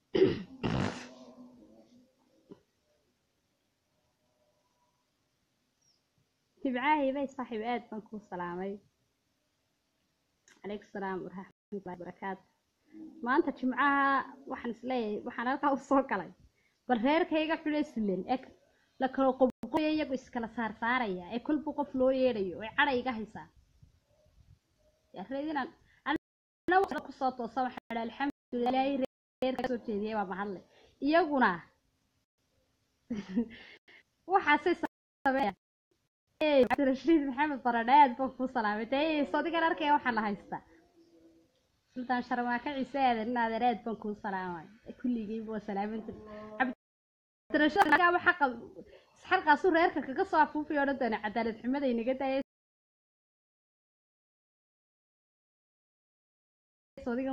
tibcaahibay saaxiib aad baan kuu salaamay calaykum salaam waraxmatullahi wabarakaatu maanta jimcaha waxaan isleeyahay waxaan halkaa usoo galay bal reerkayga xule silen eg la kala qobqoya iyagu iskala saar saaraya ee kolba qof loo yeedhayo ee cadha iga haysaa reedinaan kusoo toosa waxaa dha alxamdulilah ilaahay reerka soo jeediyay baa mahadle iyaguna waxaasay sameeya cabdirashiid maxamed baradhe aad baan kuu salaamay dee sodigan arkaya waxaa la haystaa sultaan sharmaaka ciise aadan in adeer aad baan kuu salaamay kulligeyba waa salaamanta cabdirashiid xaqa xalqaasu reerka kaga soo afuufay odhan doona cadaalad xumada inaga daaya sodigan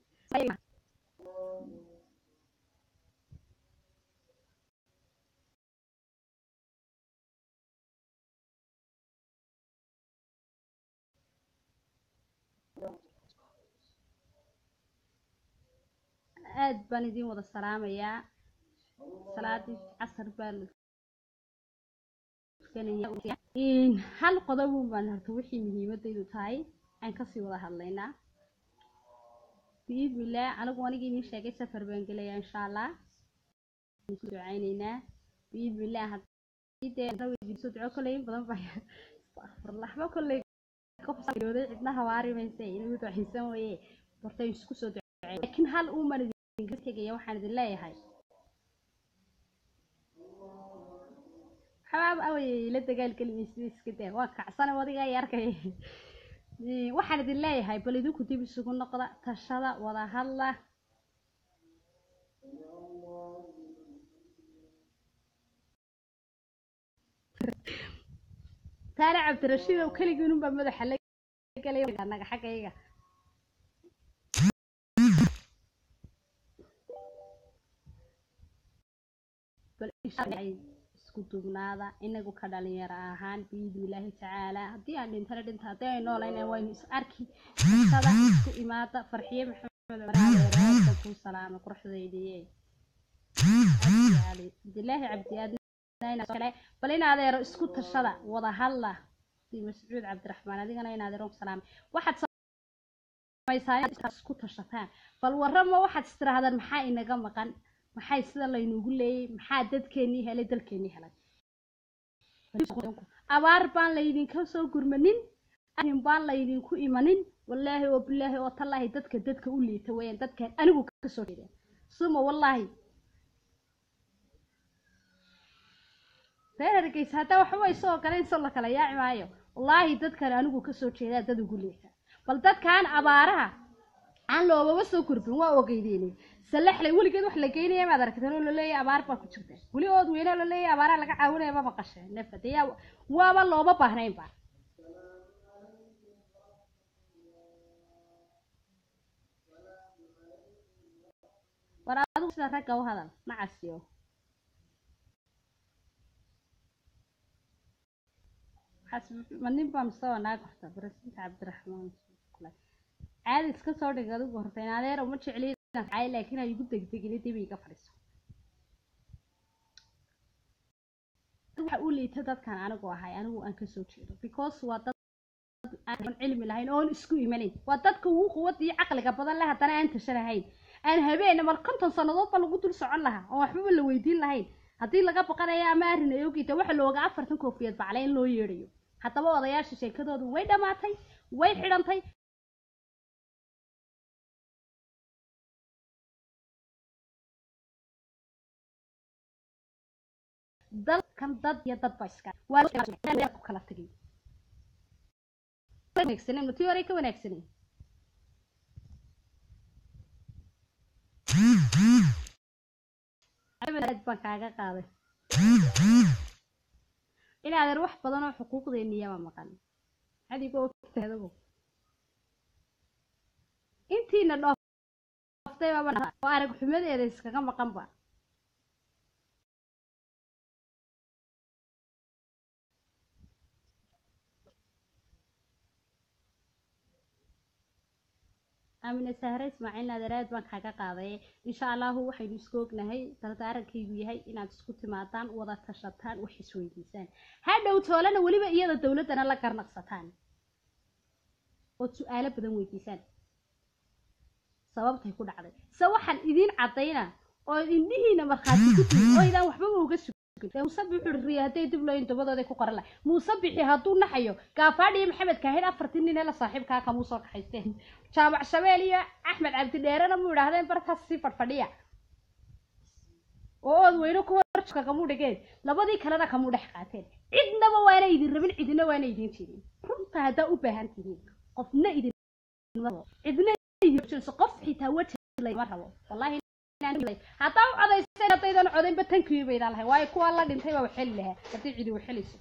aad baan idin wada salaamayaa salaadii casar baa la tukanaya hal qodobun baan horta wixii muhiimadaydu tahay aan kasii wada hadlaynaa biidnillaah anigu anigii idiin sheegay safar baan gelayaa insha allah ku ducaynaynaa biidnillaah haddii duco kolley in badan baa astaqfirlaxba kolley qofdooday cidna hawaari mayse inagu ducaysan waye horta isku soo ducay laakiin hal uuman idinka tegaya waxaan idin leeyahay xabaab away la dagaalgeli maysid iska daa waa kacsana wadiga ay arkay waxaan idin leeyahay bal idinku dib isugu noqda tashada wada hadla taale cabdirashiid ow keligiinunbaa madaxa la galay anaga xaggayga bal isku dubnaada inagu ka dhalinyaro ahaan biidnillaahi tacaala haddii aan dhintana dhinta haddii ay noolayna waynu is arki kasada isku imaada farxiye maxamed cumaraada kuu salaama quruxdaydiye cabdilaahi cabdi bal in adeero isku tashada wada hadla mascuud cabdiraxmaan adigana in adeero salaamay waxaad samaysaa isku tashataan bal warrama waxaad istirahdaan maxaa inaga maqan maxay sida laynugu leeyay maxaa dadkeenii helay dalkeenii helay abaar baan laydinka soo gurmanin arrin baan laydinku imanin wallaahi oo bilaahi oo tallaahi dadka dadka u liita weeyaan dadkan anigu kasoo jeeda suma wallaahi reer hargeysa haddaa waxba ay soo galeen soo la kala yaaci maayo wallaahi dadkan anigu kasoo jeedaa dad ugu liita bal dadkan abaaraha aan loobaba soo gurbin waa ogeydeynay salaxlay weligeed wax la geynaya maad aragteen oo laleeyahay abaar baa ku jirta weli ood weyne oo laleeyahay abaaraha laga caawinaya ma maqasheen nafade yaa waaba looma baahnayn ba war adigu sida ragga u hadal macasiyo ma nin baa mise waa naag horta barasinta cabdiraxmaan caadi iska soo dhig adigu horta in adeer uma jecli ay laakiin ay igu degdegin dib iga fadhiiso waxa u liita dadkan anigu ahay anigu aan kasoo jeedo because waa dad aan cilmi lahayn oon isku imanayn waa dadka ugu quwada iyo caqliga badan leh haddana aan tasha lahayn aan habeen mar konton sannadood ba lagu dul socon lahaa oo waxbaba la weydiin lahayn haddii laga baqanayo ama arrin ay ogeyta waxa looga afartan koofiyad bacle in loo yeedhayo haddaba odayaasha sheekadoodu way dhammaatay way xidhantay dalkan dad iyo dad ba iska waa ku kala tagay wanaagsanen matii hore ka wanaagsanen aad baan kaaga qaaday in adeer wax badan oo xuquuqdeenniyaba maqan adigoo ogtaadago intiina dhooftay oo arag xumadeeda iskaga maqanba aamine sahre ismaaciil naadaraad baan kaaga qaaday insha allahu waxaynu isku ognahay dardaarankaygu yahay inaad isku timaadaan wada tashataan wax isweydiisaan hadhow toolana weliba iyada dowladdana la garnaqsataan ood su-aalo badan weydiisaan sababtay ku dhacday se waxaan idiin caddayna oo indhihiina markhaati ku timi oo idaan waxbaba uga sugin muuse bixi riya hadday dib looyin dabadooday ku qoran lahay muuse bixi hadduu naxayo gaafaadhi iyo maxamed kaahid afartii nin ee la saaxiibkaa kamuu soo kaxaysteen jaamac shabeel iyo axmed cabdidheerena mu idhaahdeen bartaas sii fadhfadhiya oo ood weyne kuwa kamuu dhigeen labadii kalena kamuu dhex qaateen cidnaba waana idin rabin cidina waana idin jirin runta haddaa u baahan tihiin qofna idin cidna qof xitaa weji lama rabo wallahi haddaa u codayseen haddaydan codaynba tankii baydaan lahay waayo kuwa la dhintay baa waxeli lahaa haddii cidi waxelayso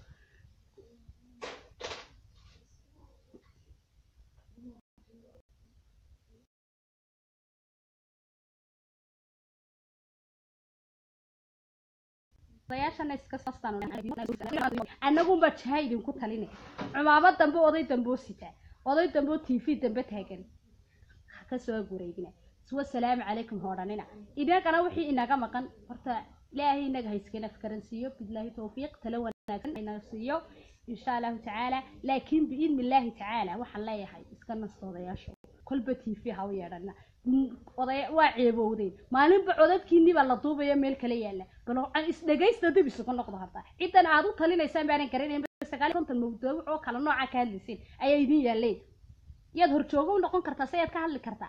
annagunbaa jaha idinku talinay cumaamo dambe oday damboo sitaa oday damboo t v dambe taagan kasoo gureygina wasalaamu calaykum hoodhanina idagana wixii inaga maqan horta ilaahay inaga hayskana karansiiyo bilaahi towfiiq tala wanaagsan ina siiyo insha allahu tacaala laakiin biidni illaahi tacaala waxaan leeyahay iska nasto odayaasho kolba t v ha u yeedhana oday waa ceebowdeen maalinba codadkiinii baa la duubaya meel kala yaala bal isdhegaysta dib isugu noqdo hadda ciddan aad u talinaysaan baanan garanayn sagaal konton mawduuc oo kale nooca ka hadlayseen ayaa idin yaaleen yaad horjoogo u noqon kartaa se yaad ka hadli kartaa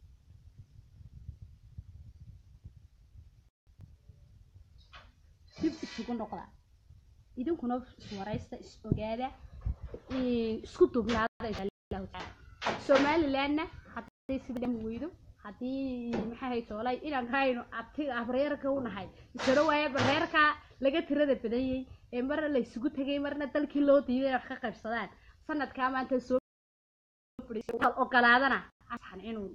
dib isugu noqda idinkuna iswaraysta is ogaada isku dubnaada insha allahu tacaala somalilandna hadday sida weydo haddii maxaa hay toolay inaan hayno abti abreerka u nahay isaro waaye bareerka laga tirada badanyay ee marna la isugu tegay marna dalkii loo diiday inay wax ka qaybsadaan sanadkaa maanta soo ogolaadana asan inuu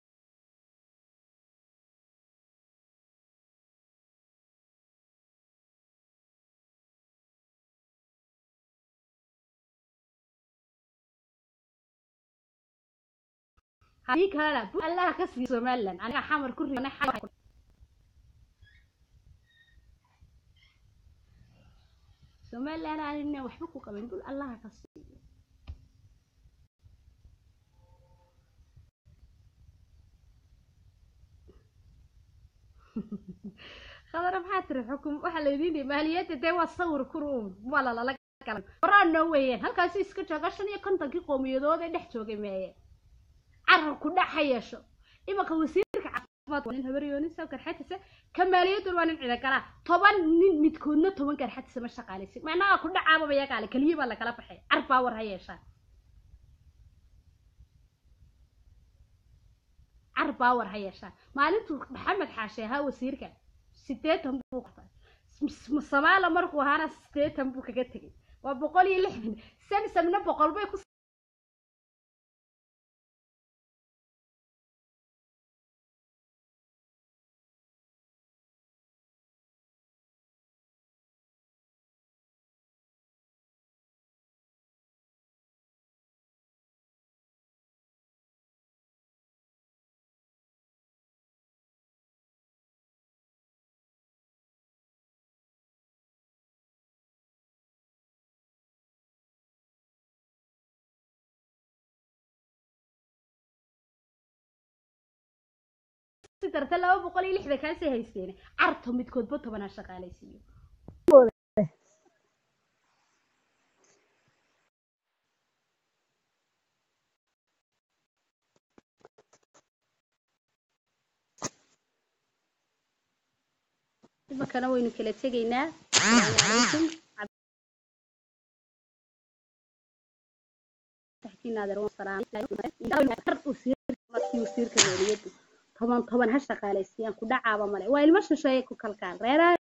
hadii kalena allaha ka siiyo somaliland aniga xamar ku ribanay somaliland anina waxba ku qabin dul allaha ka siiyo khadara maxaa tiri xukum waxaa laydin dhihi maaliyadda dee waa sawir kuruun waa lalala galan horaan noo weeyeen halkaasi iska jooga shan iyo kontonkii qowmiyadood ee dhex joogay meeye carabku dhac ha yeesho imanka wasiirka caafimaad waa nin habaryoonin soo garxatisa ka maaliyadun waa nin cidagalaa toban nin midkoodna toban garxatisa ma shaqaalaysin macnaha ku dhacaababa yagaale keliya baa lagala baxay carbaa war ha yeeshaan carbaa war ha yeeshaan maalintuu maxamed xaashe ahaa wasiirka sideetan buu samaala markuu ahaana sideetan buu kaga tegay waa boqol iyo lixdan samsamna boqol bay ku darta laba boqol iyo lixdan kaasay haysteen carto midkoodba tobanaa shaqaalaysiiyo imankana waynu kala tegaynaa asalaamu calaykum wasiirka maaliyaddu toban toban ha shaqaalaysiiyaan ku dhacaaba male waa ilmo shisheeye ku kalkaan reeraha